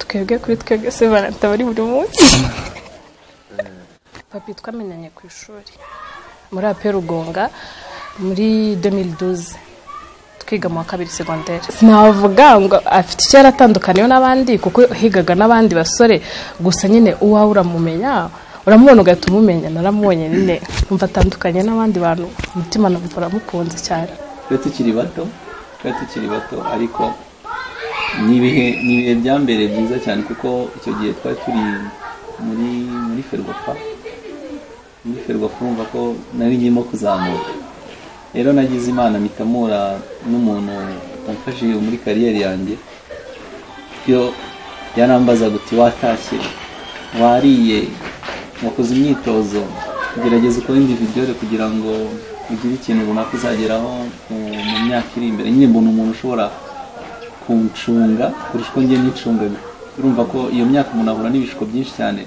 twebwe kuri twebwe se banata bari buri munsi papi twamenyanye ku ishuri muri aperugonga muri 2012 twiga mu wa kabiri segonderi navuga ngo afite icyo yaratandukaniyeho n'abandi kuko higaga n'abandi basore gusa nyine uwawe uramumenya uramubona ugahita umumenya naramubonye nyine umva atandukanye n'abandi bantu umutima numva uramukunze cyane twe tukiri bato twe tukiri bato ariko ni ibihe ni ibihe bya mbere byiza cyane kuko icyo gihe twari turi muri muri ferwafa muri ferwafa urumva ko nari nkirimo kuzamuka rero nagize imana mitamura n'umuntu wamfashije muri kariyeri yanjye yo yarambaza guti watashye wariye wakoze imyitozo gerageza ukora individiyore kugira ngo ugire ikintu runaka uzageraho mu myaka iri imbere nyine mbona umuntu ushobora kuncunga kurusha uko njye nicungaga urumva ko iyo myaka umuntu ahura n'ibishuko byinshi cyane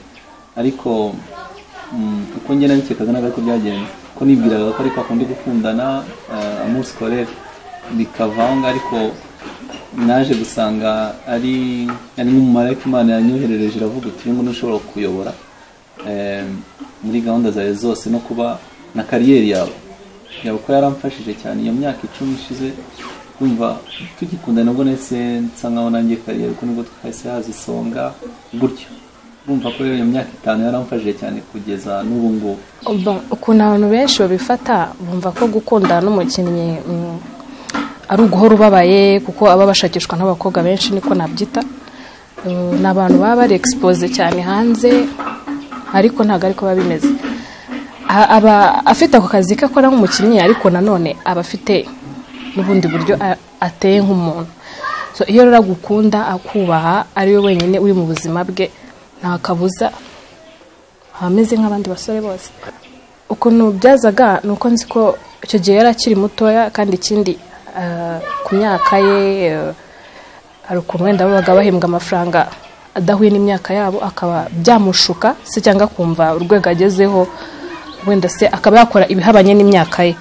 ariko uko njye nabikekaga ntabwo ariko byagenze ko nibwiraga ko ariko akundi gukundana amusi korere bikavaho ngo ariko naje gusanga ari ari nk'umumarayika imana yanyoherereje iravuga uti uyu nguyu ushobora kuyobora muri gahunda zawe zose no kuba na kariyeri yawe yaba ko yaramfashije cyane iyo myaka icumi ishize kumva tugikunda nabwo nahise nsa nkaho nanjye kariyeri kuko nibwo twahise haza isonga gutyo urumva ko iyo myaka itanu yaramfashije cyane kugeza n'ubu ngubu ukuntu abantu benshi babifata bumva ko gukundana n'umukinnyi ari uguhora ubabaye kuko aba bashakishwa n'abakobwa benshi niko nabyita ni abantu baba bari egisipoze cyane hanze ariko ntabwo ariko biba bimeze aba afite ako kazi ke akora nk'umukinnyi ariko nanone aba afite n'ubundi buryo ateye nk'umuntu iyo rero agukunda akubaha ari we wenyine uri mu buzima bwe nta kabuza aba ameze nk'abandi basore bose ukuntu byazaga ni uko nzi ko icyo gihe yari akiri mutoya kandi ikindi ku myaka ye hari ukuntu wenda babaga bahembwa amafaranga adahuye n'imyaka yabo akaba byamushuka se cyangwa akumva urwego agezeho wenda se akaba yakora ibihabanye n'imyaka ye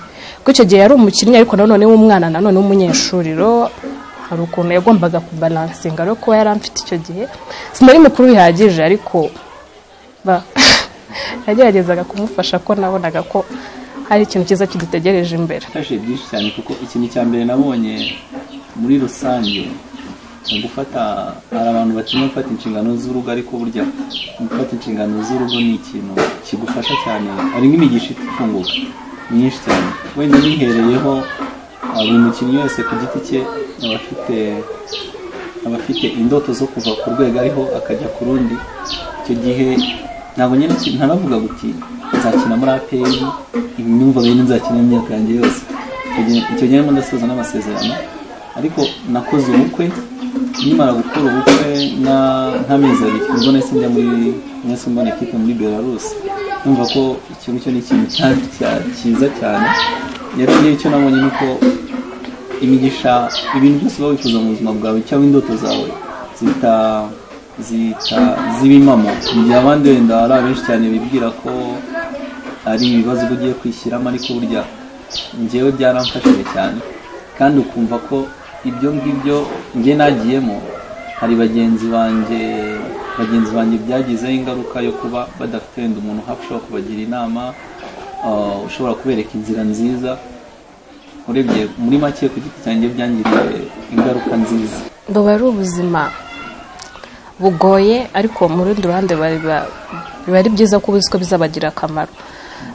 kuko icyo gihe yari umukinnyi ariko nanone w'umwana nanone w'umunyeshuriro hari ukuntu yagombaga kubaransinga rero kuba yari amfite icyo gihe sinari mukuru bihagije ariko yageragezaga kumufasha ko nabonaga ko hari ikintu cyiza kidutegereje imbere mfashe byinshi cyane kuko ikintu cya mbere nabonye muri rusange ni gufata hari abantu batinya gufata inshingano z'urugo ariko burya gufata inshingano z'urugo ni ikintu kigufasha cyane hari nk'imigisha ifunguka myinshi cyane wenda bihereyeho buri mukinnyi wese ku giti cye aba afite aba afite indoto zo kuva ku rwego ariho akajya ku rundi icyo gihe ntabwo nyine ntaravuga guti nzakina muri aperi imyumva bene nzakina imyaka yanjye yose icyo gihe ndimo ndasoza n'amasezerano ariko nakoze ubukwe nkimara gukora ubukwe nk'amezi abiri ubwo nahise njya muri nahise mbona ekipe muri belarus numva ko ikintu cyo ni ikintu cyiza cyane rero ngewe icyo nabonye ni uko imigisha ibintu byose uba wifuza mu buzima bwawe cyangwa indoto zawe zita zita zibimamo mu gihe abandi wenda hari abenshi cyane bibwira ko ari ibibazo uba ugiye kwishyiramo ariko burya ngewe byaramfashije cyane kandi ukumva ko ibyo ngibyo njye nagiyemo hari bagenzi banjye bagenzi banjye byagizeho ingaruka yo kuba badafite wenda umuntu hafi ushobora kubagira inama ushobora kubereka inzira nziza urebye muri make ku giti cyanjye byangiriye ingaruka nziza buba ari ubuzima bugoye ariko mu rundi ruhande biba ari byiza ko ubizi ko bizabagira akamaro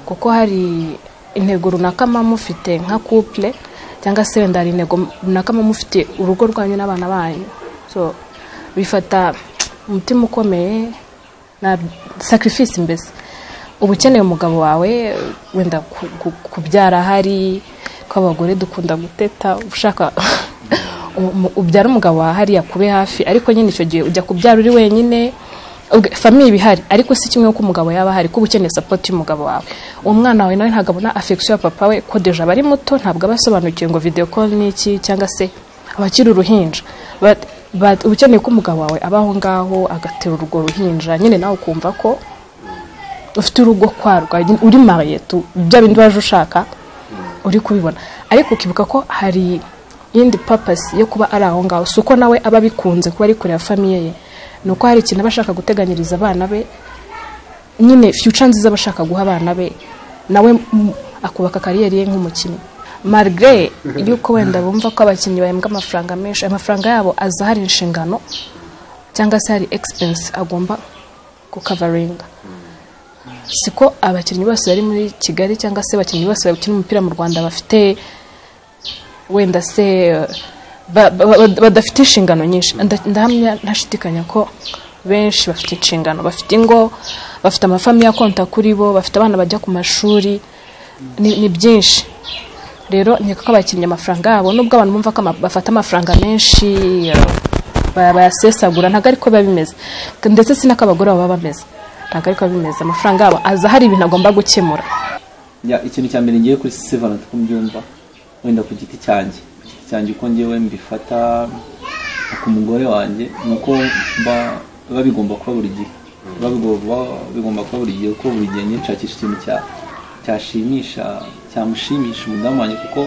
kuko hari intego runaka muba mufite nka couple cyangwa se wenda hari intego runaka muba mufite urugo rwanyu n'abana banyu bifata umutima ukomeye na sacrifice mbese uba ukeneye umugabo wawe wenda kubyara hari ko abagore dukunda guteta ushaka ubyara umugabo wawe hariya kube hafi ariko nyine icyo gihe ujya kubyara uri wenyine famiye ibihari ariko si kimwe ko umugabo yaba ahari kuba ukeneye sapoti y'umugabo wawe uwo mwana wawe nawe ntabwo abona afegisiyo ya papa we ko deje aba ari muto ntabwo aba asobanukiwe ngo videwo koni ni iki cyangwa se abakiri uruhinja uba ukeneye ko umugabo wawe aba aho ngaho agatera urwo ruhinja nyine nawe ukumva ko ufite urugo kwarwa uri mariye bya bindi waje ushaka uri kubibona ariko ukibuka ko hari iyindi papasi yo kuba ari aho ngaho si uko nawe aba abikunze kuba ari kureba famiye ye ni uko hari ikintu aba ashaka guteganyiriza abana be nyine fiyuca nziza aba ashaka guha abana be nawe mm, akubaka kariyeri ye nk'umukinnyi marigare yuko wenda bumva ko abakinnyi bahembwa amafaranga menshi amafaranga yabo aza hari inshingano cyangwa se hari egisipensi agomba kukavaringa siko abakinnyi bose bari muri kigali cyangwa se abakinnyi bose bakina umupira mu rwanda bafite wenda se eh, ba- ba- ba- badafite inshingano nyinshi Nda- ndahamya ntashidikanya ko benshi bafite inshingano bafite ingo bafite amafamiye akonta kuri bo bafite abana bajya ku mashuri ni ni byinshi rero ni kuko abakinnyi amafaranga yabo nubwo abantu bumva ko ama- bafata amafaranga menshi eh, ba- bayasesagura ntabwo ariko biba bimeze ndetse si n'ako abagore baba bameze ntabwo ariko biba bimeze amafaranga yabo aza hari ibintu agomba gukemura Ya, ikintu cya mbere ngiye kuri Seven uko mbyumva wenda ku giti cyanjye ku giti cyanjye uko ngewe mbifata ku mugore wanjye ni uko mba biba bigomba kuba buri gihe biba bigomba bigomba kuba buri gihe kuko buri gihe nyine nshakisha ikintu cya cyashimisha cyamushimisha umudamu wanjye kuko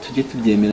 tujye tubyemera